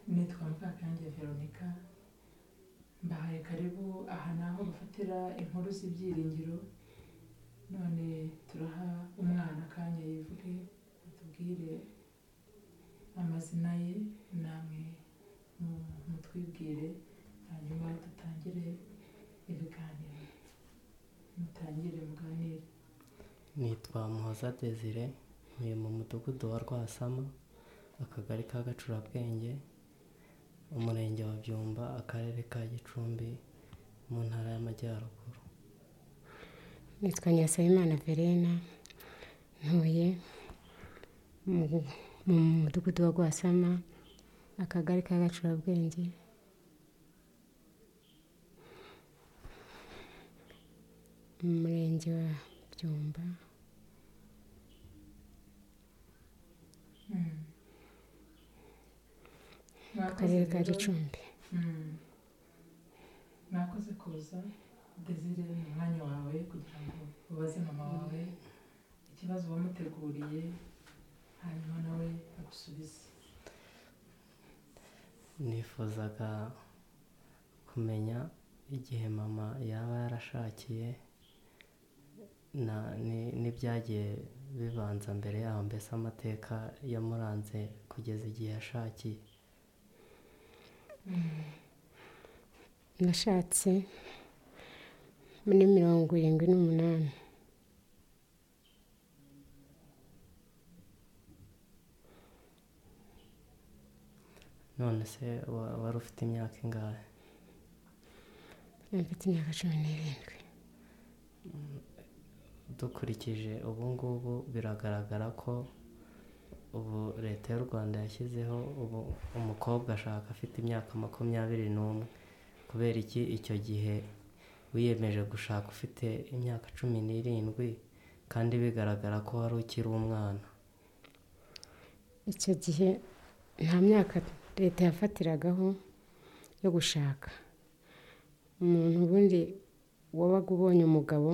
nitwa Mvakange Veronica mbahaye karibu aha ni aho bafatira inkuru z'ibyiringiro none turaha umwana akanya yivuge atubwire amazina ye namwe mu- mutwibwire hanyuma dutangire ibiganiro mutangire muganire nitwa muhoza desire ntuye mu mudugudu wa rwasama akagari ka gacurabwenge umurenge wa byumba akarere ka gicumbi mu ntara y'amajyaruguru nitwa nyirasabimana verena ntuye mu mu mudugudu wa rwasama akagari ka gacurabwenge mu murenge wa byumba Mm. akarere ka Mwakoze rero- gicumbi Mm. mwakoze kuza desire ni umwanya wawe kugira ngo ubaze mama wawe ikibazo wamuteguriye hanyuma nawe agusubize nifuzaga kumenya igihe mama yaba yarashakiye na- ni- n'ibyagiye bibanza mbere yaho mbese amateka yamuranze kugeza igihe yashakiye nashatse muri mirongo irindwi n'umunani none se wa- wari ufite imyaka ingahe mfite imyaka cumi n'irindwi dukurikije ubu ngubu biragaragara ko ubu leta y'u rwanda yashyizeho ubu umukobwa ashaka afite imyaka makumyabiri n'umwe kubera iki icyo gihe wiyemeje gushaka ufite imyaka cumi n'irindwi kandi bigaragara ko wari ukiri umwana icyo gihe nta myaka leta yafatiragaho yo gushaka umuntu ubundi wabaga ubonye umugabo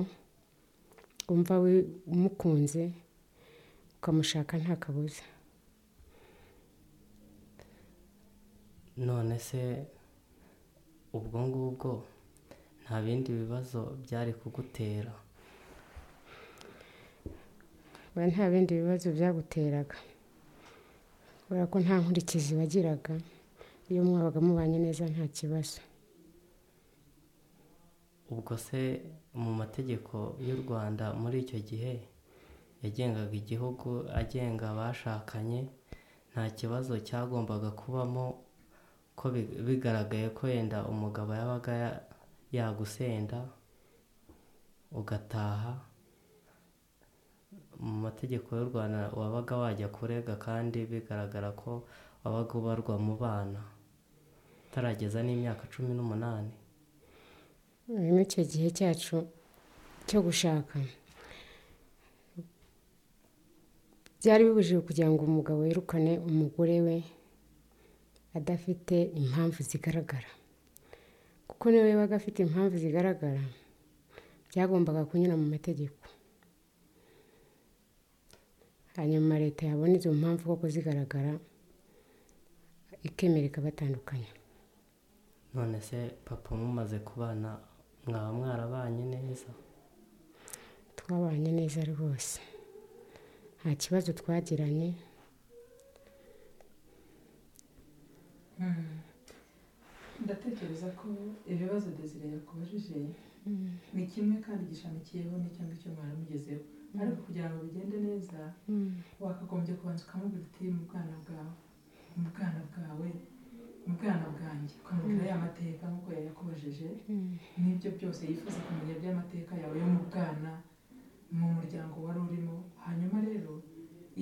wumva wi- umukunze ukamushaka nta kabuza none se ubwo ngubwo nta bindi bibazo byari kugutera oya nta bindi bibazo byaguteraga kubera ko nta nkurikizi wagiraga iyo mwabaga mubanye neza nta kibazo ubwo se mu mategeko y'u rwanda muri icyo gihe yagengaga igihugu agenga abashakanye nta kibazo cyagombaga kubamo ko bi- bigaragaye ko yenda umugabo yabaga ya- yagusenda ugataha mu mategeko y'u rwanda wabaga wajya kurega kandi bigaragara ko wabaga ubarwa mu bana utarageza n'imyaka cumi n'umunani muri icyo gihe cyacu cyo gushaka byari bibujijwe kugira ngo umugabo yirukane umugore we adafite impamvu zigaragara kuko niba yabaga afite impamvu zigaragara byagombaga kunyura mu mategeko hanyuma leta yabona izo mpamvu koko zigaragara ikemera ikabatandukanya none se papa mumaze kubana mwaba mwarabanye neza twabanye neza rwose nta kibazo twagiranye Mm. ndatekereza ko ibibazo desire yakubajije ni kimwe kandi gishamikiyeho n'icyo ngicyo mwaramugezeho ariko kugira ngo bigende neza wakagombye kubanza ukamubwira uti mu bwana bwawe mu bwana bwawe mu bwana bwanjye ukamubwira ya mateka nk'uko yayakubajije n'ibyo byose yifuza kumenya by'amateka yawe yo mu bwana mu muryango wari urimo hanyuma rero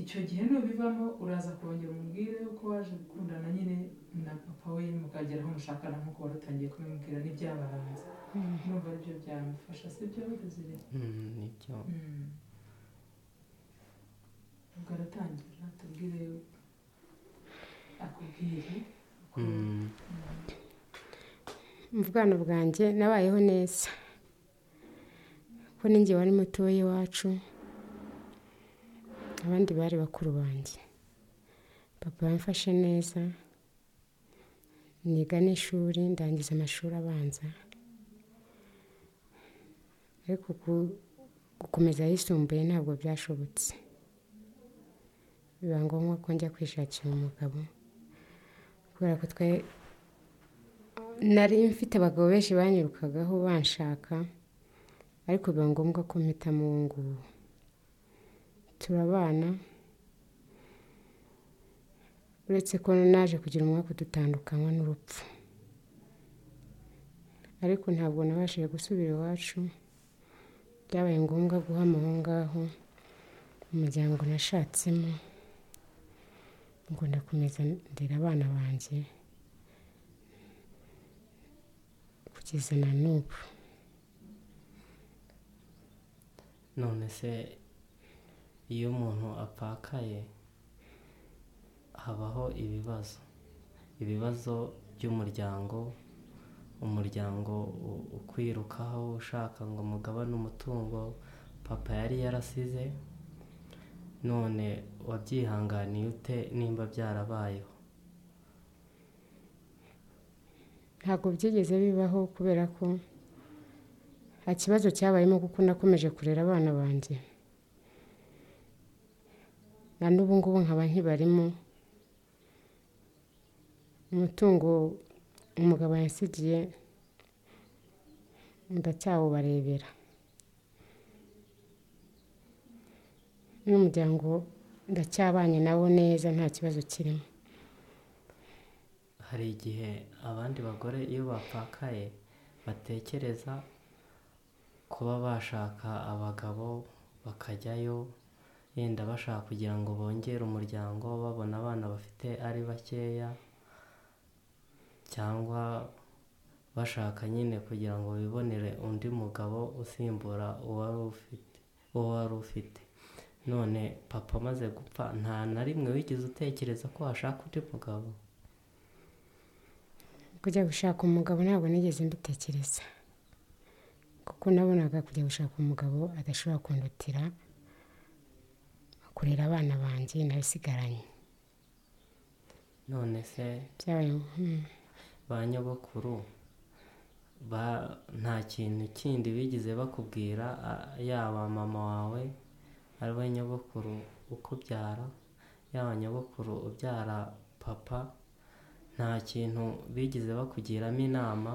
icyo gihe nubivamo uraza kongera umubwire uko waje gukundana nyine na papa we mukageraho mushakana nk'uko wari utangiye kumubwira n'ibyabaranze numva aribyo byamufasha sibyo desire Mm, nibyo Mm. ubwo aratangira tubwire akubwire uko Mm, mu bwana bwanjye nabayeho neza kuko ninjye wari mutoya iwacu abandi bari bakuru banjye papa yamfashe neza niga n'ishuri ndangiza amashuri abanza ariko ku- gukomeza ayisumbuye ntabwo byashobotse biba ngombwa ko njya kwishakira umugabo kubera ko twe nari mfite abagabo benshi banyirukagaho banshaka ariko biba ngombwa ko mpitamo uwo nguwo turabana uretse ko naje kugira umwaka dutandukanywa n'urupfu ariko ntabwo nabashije gusubira iwacu byabaye ngombwa guhama aho ngaho umuryango nashatsemo ngo ndakomeza ndera abana banjye kugeza na n'ubu none se iyo umuntu apakaye habaho ibibazo ibibazo by'umuryango umuryango u- ukwirukaho ushaka ngo mugabane umutungo papa yari yarasize none wabyihanganiye ute nimba byarabayeho ntabwo byigeze bibaho kubera ko nta kibazo cyabayemo kuko nakomeje kurera abana banjye na n'ubu ngubu nkaba nkibarimo umutungo umugabo yansigiye ndacyawubarebera n'umuryango ndacyabanye nawo neza nta kibazo kirimo hari igihe abandi bagore iyo bapakaye batekereza kuba bashaka abagabo bakajyayo yenda bashaka kugira ngo bongere umuryango babona abana bafite ari bakeya cyangwa bashaka nyine kugira ngo bibonere undi mugabo usimbura uwari ufite uwo wari ufite none papa amaze gupfa nta na rimwe wigeze utekereza ko washaka undi mugabo kujya gushaka umugabo ntabwo nigeze mbitekereza kuko nabonaga kujya gushaka umugabo adashobora kundutira kurera abana banjye nabisigaranye none se byabaye mm, ba nyogokuru ba nta kintu kindi bigeze bakubwira a- yaba mama wawe ari we nyogokuru ukubyara yaba nyogokuru ubyara papa nta kintu bigeze bakugiramo inama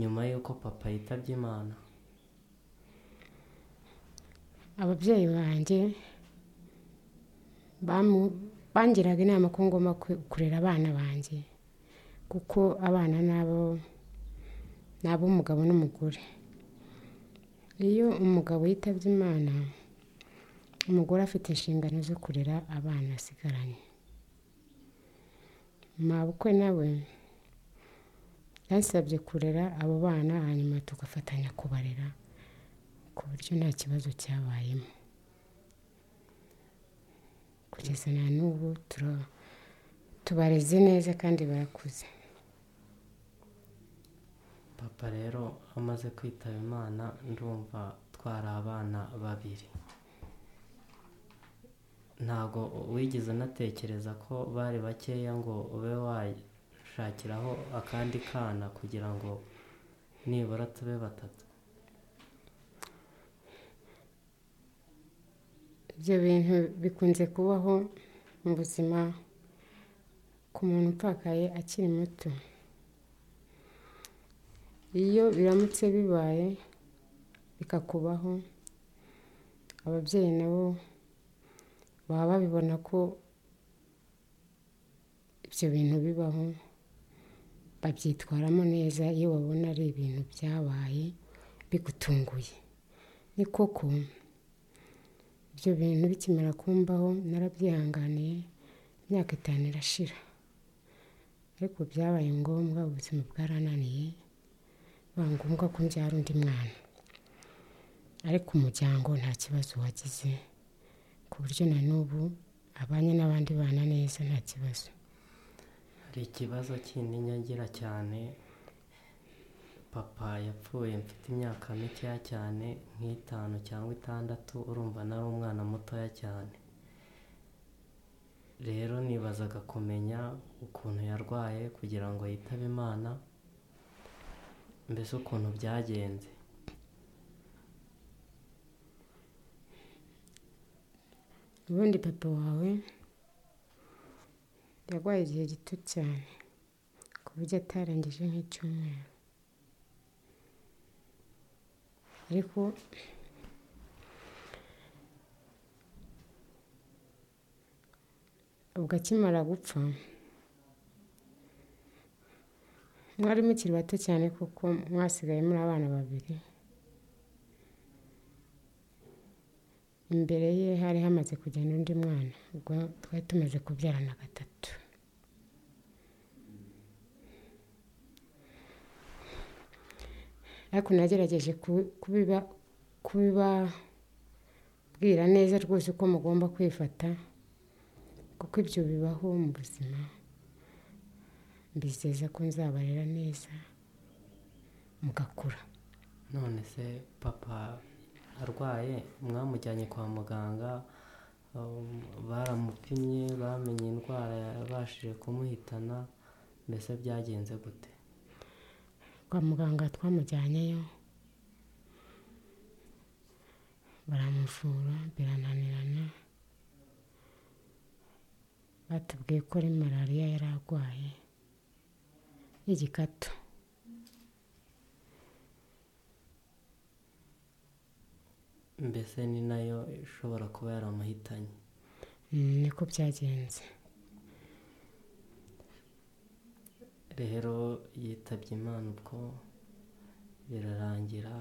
nyuma y'uko papa yitabye imana ababyeyi banjye bamu- bangiraga inama ko ngomba ku- kurera abana banjye kuko abana nabo ni ab'umugabo n'umugore iyo umugabo yitabye imana umugore afite inshingano zo kurera abana asigaranye mabukwe nawe yansabye kurera abo bana hanyuma tugafatanya kubarera ku buryo nta kibazo cyabayemo kugeza na n'ubu tura- tubareze neza kandi barakuze papa rero amaze kwitaba imana ndumva twari abana babiri ntabwo wigeze unatekereza ko bari bakeya ngo ube washakiraho akandi kana kugira ngo nibura tube batatu ibyo bintu bikunze kubaho mu buzima ku muntu upfakaye akiri muto iyo biramutse bibaye bikakubaho ababyeyi nabo baba babibona ko ibyo bintu bibaho babyitwaramo neza iyo babona ari ibintu byabaye bigutunguye ni koko ibyo bintu bikimara kumbaho narabyihanganiye imyaka itanu irashira ariko byabaye ngombwa ubuzima bwarananiye biba ngombwa ko mbyara undi mwana ariko umuryango nta kibazo wagize ku buryo na n'ubu abanye n'abandi bana neza nta kibazo hari ikibazo kindi nyagira cyane papa yapfuye mfite imyaka mikeya cyane nk'itanu cyangwa itandatu urumva nari umwana mutoya cyane rero niba yibazaga kumenya ukuntu yarwaye kugira ngo yitabe imana mbese ukuntu byagenze ubundi papa wawe yarwaye igihe gito cyane ku buryo atarangije nk'icyumweru ariko ubwo akimara gupfa mwari mukiri bato cyane kuko mwasigaye muri abana babiri imbere ye hari hamaze kugenda undi mwana ubwo twari tumaze kubyarana gatatu ariko nagerageje kubibabwira neza rwose uko mugomba kwifata kuko ibyo bibaho mu buzima mbizeza ko nzabarera neza mugakura none se papa arwaye mwamujyanye kwa muganga um, baramupimye bamenye indwara yabashije kumuhitana mbese byagenze gute kwa muganga twamujyanyeyo baramuvura birananirana batubwiye ko ari malariya yari arwaye y'igikatu mbese ni nayo ishobora kuba yaramuhitanye Mm, niko byagenze rero yitabye imana ubwo birarangira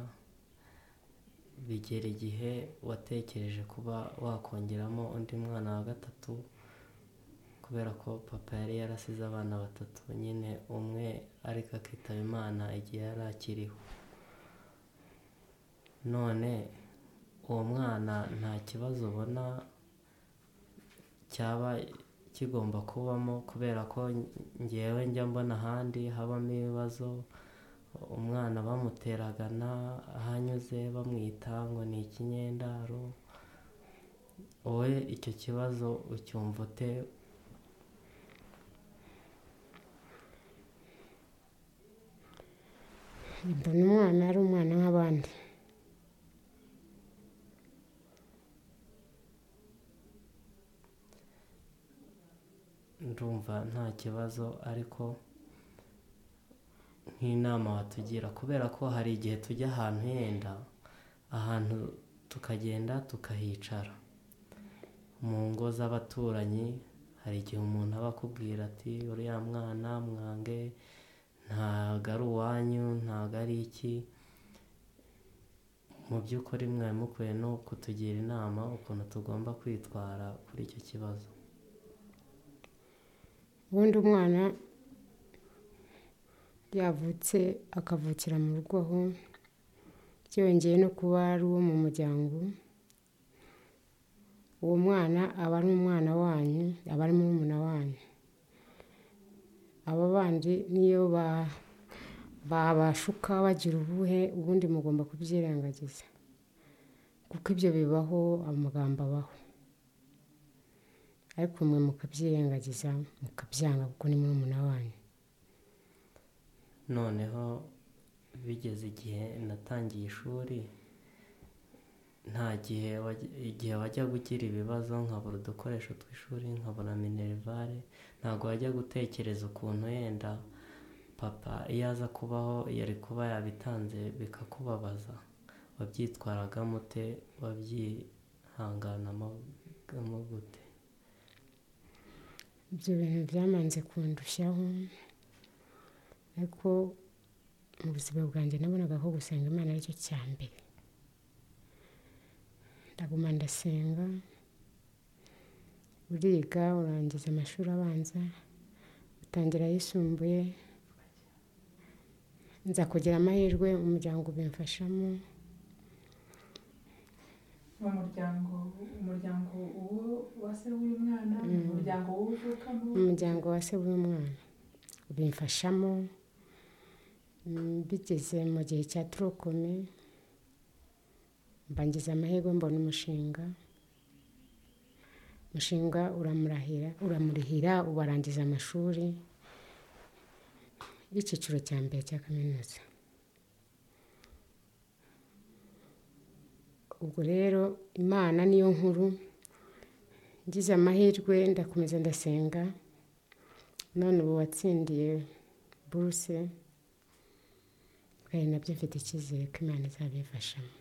bigera igihe watekereje kuba wakongeramo undi mwana wa gatatu kubera ko papa yari yarasize abana batatu nyine umwe ariko akitaba imana igihe yari akiriho none uwo mwana nta kibazo ubona cyaba kigomba kubamo kubera ko ngewe njya mbona ahandi habamo ibibazo umwana bamuteragana ahanyuze bamwita ngo ni ikinyendaro wowe icyo kibazo ucyumva ute mbona umwana ari umwana nk'abandi ndumva nta kibazo ariko nk'inama watugira kubera ko hari igihe tujya ahantu yenda ahantu tukagenda tukahicara mu ngo z'abaturanyi hari igihe umuntu aba akubwira ati uriya mwana mwange ntago ari uwanyu ntago ari iki mu by'ukuri mwari mukwiye no kutugira inama ukuntu tugomba kwitwara kuri icyo kibazo ubundi umwana yavutse akavukira mu rugo aho byongeye no kuba ari uwo mu muryango uwo mwana aba ari umwana wanyu aba ari murumuna wanyu aba bandi niyo ba- babashuka bagira ubuhe ubundi mugomba kubyirengagiza kuko ibyo bibaho amagambo abaho ariko mwe mukabyirengagiza mukabyanga kuko ni murumuna wanyu noneho bigeze igihe natangiye ishuri nta gihe wajya- igihe wajyaga ugira ibibazo nkabura udukoresho tw'ishuri nkabura minerivare ntabwo wajya gutekereza ukuntu yenda papa iyo aza kubaho yari kuba yabitanze bikakubabaza wabyitwaragamo ute wabyihanganamo gute ibyo bintu byamanze kundushaho ariko mu buzima bwanjye nabonaga ko gusenga imana aricyo cya mbere ndaguma ndasenga uriga urangiza amashuri abanza utangira ayisumbuye nza kugira amahirwe umuryango ubimfashamo mu muryango umuryango uwo wa se w'uyu mwana umuryango w'uwo uvukamo umuryango wa se w'umwana ubimfashamo Mm, bigeze mu gihe cya turokome mbangiza amahirwe mbona umushinga mushinga uramurahira uramurihira ubarangiza amashuri y'icyiciro cya mbere cya kaminuza ubwo rero imana niyo nkuru ngize amahirwe ndakomeza ndasenga none ubu watsindiye buruse kandi nabyo mfite icyizere ko imana izabifashamo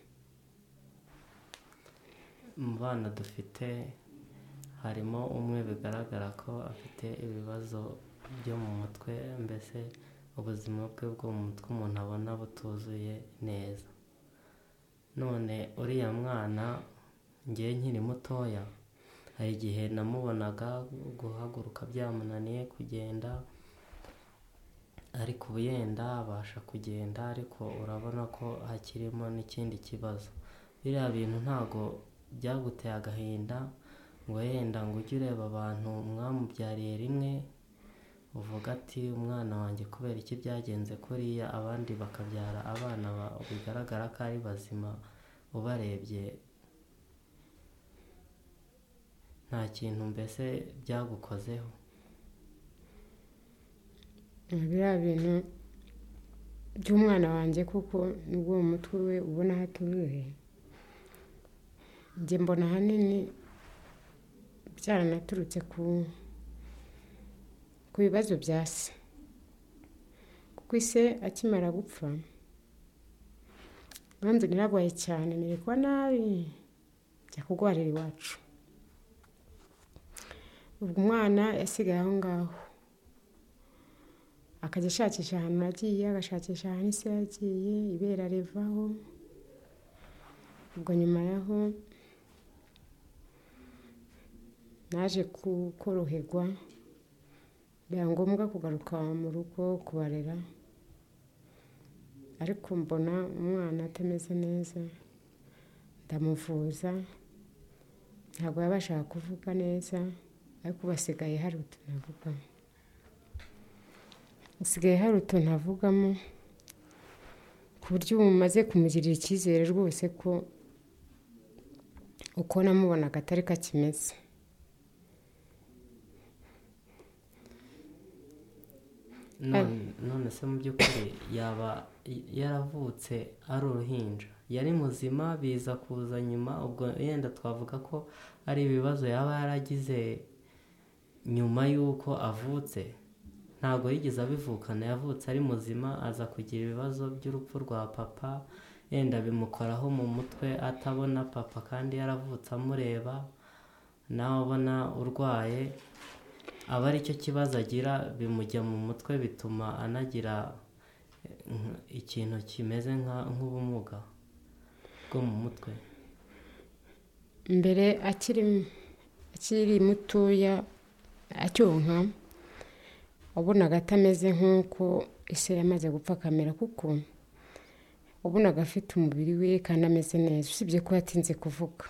mu bana dufite harimo umwe bigaragara ko afite ibibazo byo mu mutwe mbese ubuzima bwe bwo mu mutwe umuntu abona butuzuye neza none uriya mwana ngewe nkiri mutoya hari igihe namubonaga guhaguruka byamunaniye kugenda ariko ubu yenda abasha kugenda ariko urabona ko hakirimo n'ikindi kibazo biriya bintu ntabwo byaguteye agahinda ngo yenda ngo ujye ureba abantu mwamubyariye rimwe uvuga ati umwana wanjye kubera iki byagenze kuriya abandi bakabyara abana bigaragara ko ari bazima ubarebye nta kintu mbese byagukozeho biriya bintu by'umwana wanjye kuko nibwo mu mutwe we ubona hatuzuye njye mbona ahanini byaranaturutse ku bibazo bya se kuko ise akimara gupfa banze nirarwaye cyane nirekwa nabi njya kurwarira iwacu ubwo umwana yasigaye aho ngaho akajya ashakisha ahantu yagiye agashakisha ahantu ise yagiye ibera rivaho ubwo nyuma yaho naje koroherwa biba ngombwa kugaruka mu rugo kubarera ariko mbona umwana atameze neza ndamuvuza ntabwo yabashaga kuvuga neza ariko basigaye hari utuntu avugamo hasigaye hari utuntu avugamo ku buryo ubu mumaze kumugirira icyizere rwose ko uko namubonaga atari ko akimeze none se mu by'ukuri yaba yaravutse ari uruhinja yari muzima biza kuza nyuma ubwo yenda twavuga ko ari ibibazo yaba yaragize nyuma y'uko avutse ntabwo yigeze abivukana yavutse ari muzima aza kugira ibibazo by'urupfu rwa papa yenda bimukoraho mu mutwe atabona papa kandi yaravutse amureba nawe abona urwaye aba aricyo kibazo agira bimujya mu mutwe bituma anagira ikintu kimeze nk'ubumuga bwo mu mutwe mbere akiri mutoya acyonka wabonaga atameze nk'uko ise yamaze gupfa akamera kuko wabonaga afite umubiri we kandi ameze neza usibye ko yatinze kuvuga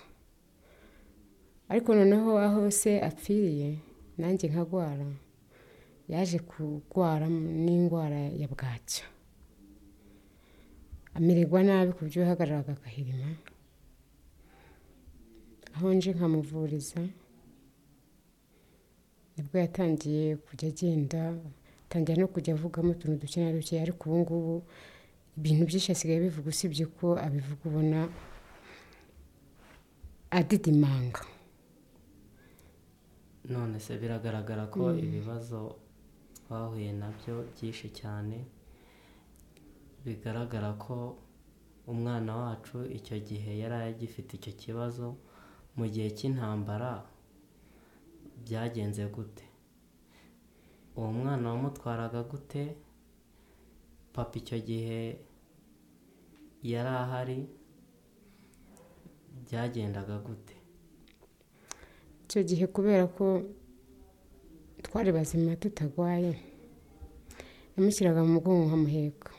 ariko noneho aho se apfiriye nanjye nkagwara yaje kurwara n'indwara ya bwacya amererwa nabi ku buryo yahagararaga agahirima aho nje nkamuvuriza nibwo yatangiye kujya agenda atangira no kujya avugamo utuntu duke na duke ariko ubu ngubu ibintu byinshi asigaye bivuga usibye ko abivuga ubona adidimanga none se biragaragara ko ibibazo twahuye nabyo byinshi cyane bigaragara ko umwana wacu icyo gihe yari agifite icyo kibazo mu gihe cy'intambara byagenze gute uwo mwana wamutwaraga gute papa icyo gihe yari ahari byagendaga gute icyo gihe kubera ko twari bazima tutagwaye yamushyiraga mu mugongo nkamuheka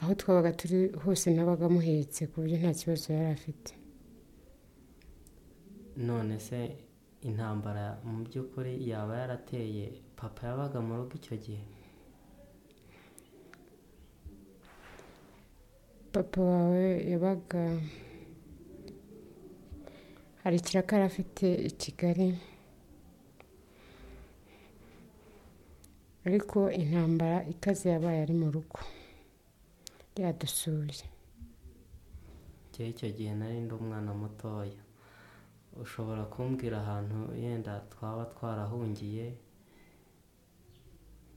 aho twabaga turi hose nabaga amuhetse ku buryo nta kibazo yari afite none se intambara mu by'ukuri yaba yarateye papa yabaga mu rugo icyo gihe papa wawe yabaga hari ikiraka yari afite i kigali ariko intambara ikaze yabaye ari mu rugo yadusuye njyewe icyo gihe nari ndi umwana mutoya ushobora kumbwira ahantu yenda twaba twarahungiye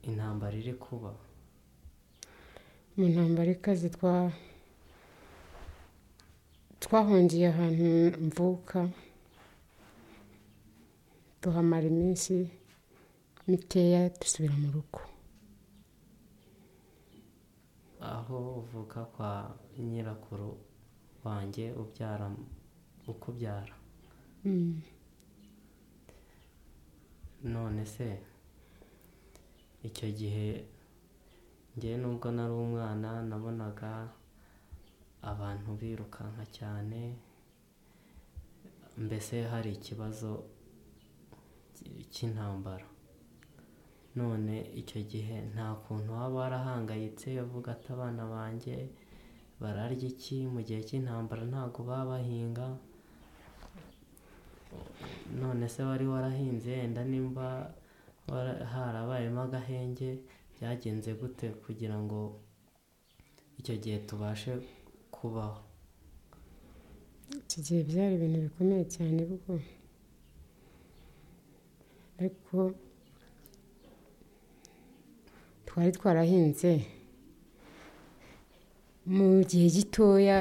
intambara iri kuba mu ntambara ikaze twa twahungiye ahantu mvuka tuhamara iminsi mikeya dusubira mu rugo aho uvuka kwa nyirakuru wanjye ubyara ukubyara Mm. none se icyo gihe ngewe nubwo nari umwana nabonaga abantu birukanka cyane mbese hari ikibazo cy- cy'intambara none icyo gihe nta kuntu waba warahangayitse uvuga ati abana banjye bararya iki mu gihe cy'intambara ntabwo baba bahinga none se wari warahinze yenda nimba wara- harabayemo agahenge byagenze gute kugira ngo icyo gihe tubashe kubaho iki gihe byari ibintu bikomeye cyane bwo ariko twari twarahinze mu gihe gitoya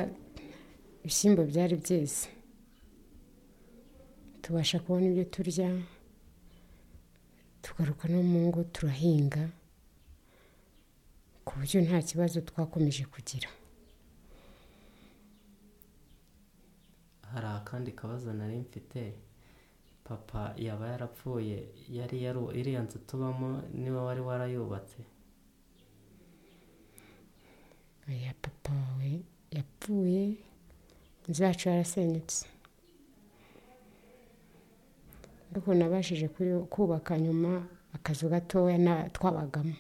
ibishyimbo byari byeze tubasha kubona ibyo turya tugaruka no mu ngo turahinga ku buryo nta kibazo twakomeje kugira hari akandi kabazo nari mfite papa yaba yarapfuye yari yaru iriya nzu tubamo niwe wari warayubatse ya papa wawe yapfuye inzu yacu yarasenyutse ariko nabashije kuyu- kubaka nyuma akazu gatoya na- twabagamo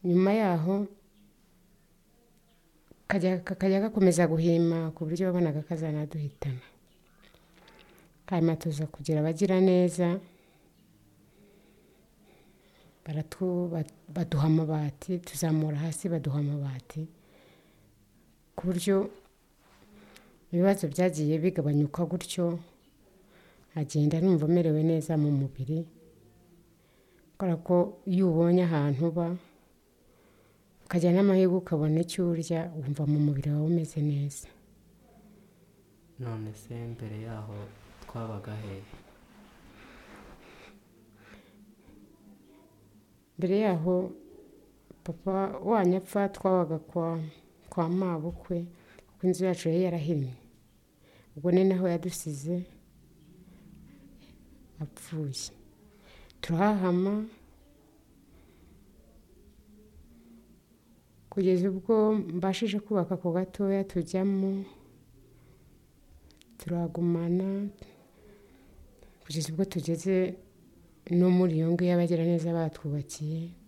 nyuma yaho kajya- kakajya gakomeza guhima ku buryo wabonaga kazanaduhitana hanyuma tuza kugira abagira neza baratu ba- baduha amabati tuzamura hasi baduha amabati ku buryo ibibazo byagiye bigabanyuka gutyo agenda numva amerewe neza mu mubiri kubera ko iyo ubonye ahantu uba ukajya n'amahirwe ukabona icyo urya wumva mu mubiri wawe umeze neza none se mbere yaho twabaga hehe mbere yaho papa wanyu apfa twabaga kwa kwa mabukwe kuko inzu yacu yari yarahinnye ubwo ni naho yadusize apfuye turahahama kugeza ubwo mbashije kubaka ku gatoya tujyamo turagumana kugeza ubwo tugeze no muri iyo ngiyo abagiraneza batwubakiye